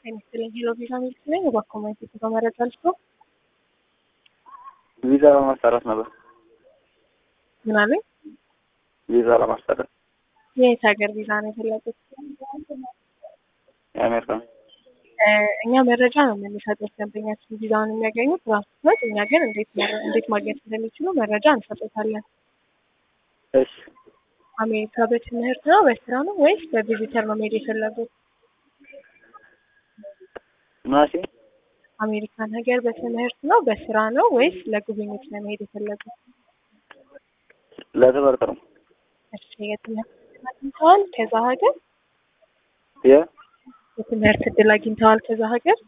ጤና ይስጥልኝ። ሄሎ ቪዛ ሚልክ ነኝ። እባክዎ ማየት የተመረጠ ልጅ ነው። ቪዛ ለማሰራት ነበር። ምን አለኝ? ቪዛ ለማሰራት የየት ሀገር ቪዛ ነው የፈለጉት? የአሜሪካ እ እኛ መረጃ ነው የምንሰጡት ደንበኛችን ቪዛውን የሚያገኙት ራሱት፣ እኛ ግን እንዴት መረ- እንዴት ማግኘት እንደሚችሉ መረጃ እንሰጡታለን። እሺ አሜሪካ በትምህርት ነው በስራ ነው ወይስ በቪዚተር ነው መሄድ የፈለጉት? ማሲ አሜሪካን ሀገር በትምህርት ነው በስራ ነው ወይስ ለጉብኝት ነው መሄድ የፈለጉት? ለትምህርት ነው። እሺ የትምህርት እድል አግኝተዋል ከዛ ሀገር? የ የትምህርት እድል አግኝተዋል ከዛ ሀገር?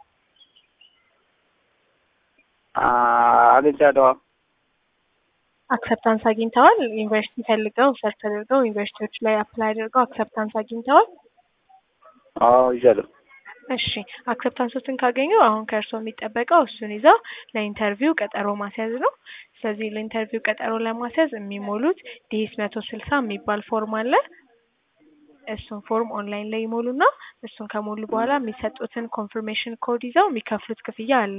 አግኝቻለሁ። አክሰፕታንስ አግኝተዋል? ዩኒቨርሲቲ ፈልገው ሰርች አድርገው ዩኒቨርሲቲዎች ላይ አፕላይ አድርገው አክሰፕታንስ አግኝተዋል? አዎ ይዣለሁ። እሺ አክሰፕታንሶችን ካገኙ አሁን ከእርስዎ የሚጠበቀው እሱን ይዘው ለኢንተርቪው ቀጠሮ ማስያዝ ነው። ስለዚህ ለኢንተርቪው ቀጠሮ ለማስያዝ የሚሞሉት ዲኤስ መቶ ስልሳ የሚባል ፎርም አለ። እሱን ፎርም ኦንላይን ላይ ይሞሉና እሱን ከሞሉ በኋላ የሚሰጡትን ኮንፊርሜሽን ኮድ ይዘው የሚከፍሉት ክፍያ አለ።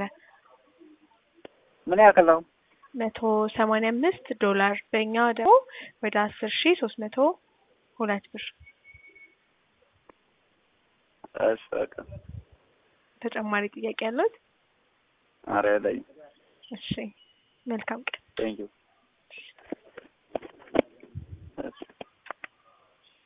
ምን ያክል ነው? መቶ ሰማንያ አምስት ዶላር በእኛ ደግሞ ወደ አስር ሺ ሶስት መቶ ሁለት ብር። እሺ በቃ ተጨማሪ ጥያቄ ያለት? ኧረ የለኝም። እሺ መልካም ቀን። ቴንኪው